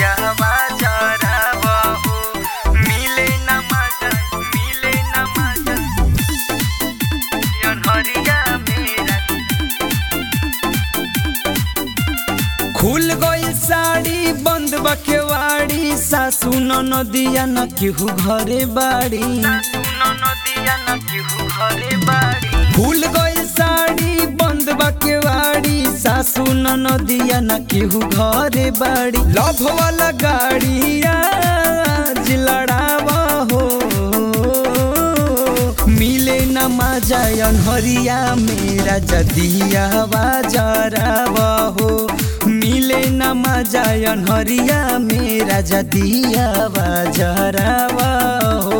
दिया बाजाराब हो मिले न मजा मिले न मजा अनहरिया मेरा खुल गई साड़ी बंद बकेवाड़ी सासू नदिया न केहू घरे बाड़ी खुल गई साड़ी बंद बकेवाड़ी सासू नदिया न केहू घरे बाड़ी लभ वाला गाड़ी आज लड़ावा हो मिले न मजा अनहरिया मेरा जदिया बाजारावा हो मिले न मजा अनहरिया मेरा जदिया बाजारावा हो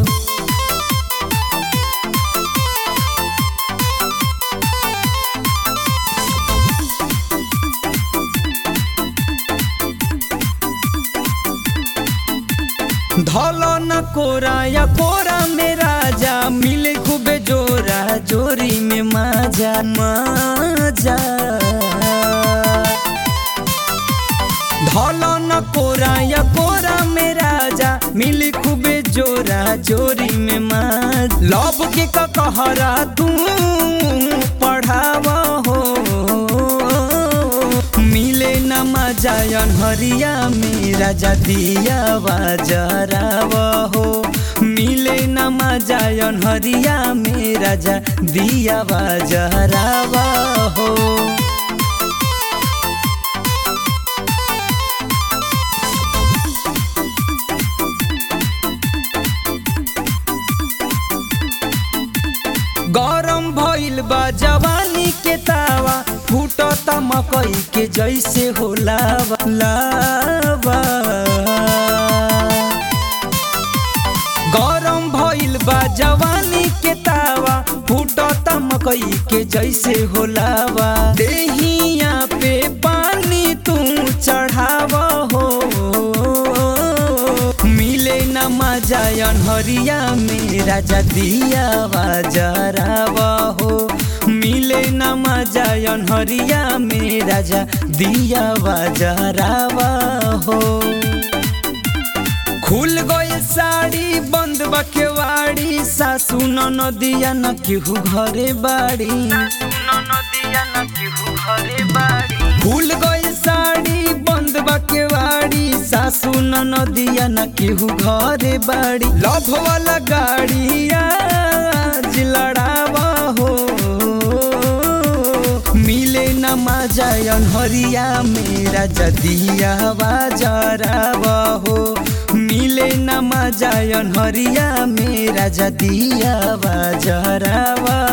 धल न कोरा या कोरा में राजा मिले खूबे जोरा जोरी में मजा मजा धल न कोरा या कोरा में राजा मिले खूबे जोरा जोरी में मज लब के कहरा तू पढ़ावा हो मिले न मजा अनहरिया मेरा जदिया बाजाराव हो मिले न मजा अनहरिया मेरा जदिया बाजाराव हो गरम भइल बा जवानी के तावा फूटता मकई के जैसे हो लावा लावा गरम भइल बा जवानी के तावा फूटता मकई के जैसे हो लावा देहिया पे पानी तू चढ़ावा हो मिले न मजा अनहरिया मेरा जदिया बाजाराव हो मिले न मजा अनहरिया मेरा जदिया बाजाराव हो खुल गई साड़ी बंद बकेवाड़ी सासू नदिया न केहू घरे बाड़ी खुल गई साड़ी बंद बकेवाड़ी सासू नदिया न केहू घरे बाड़ी लभ वाला गाड़ी आज लड़ावा हो मिले न मजा अनहरिया मेरा जदिया बाजाराव हो मिले न मजा अनहरिया मेरा जदिया बाजारावा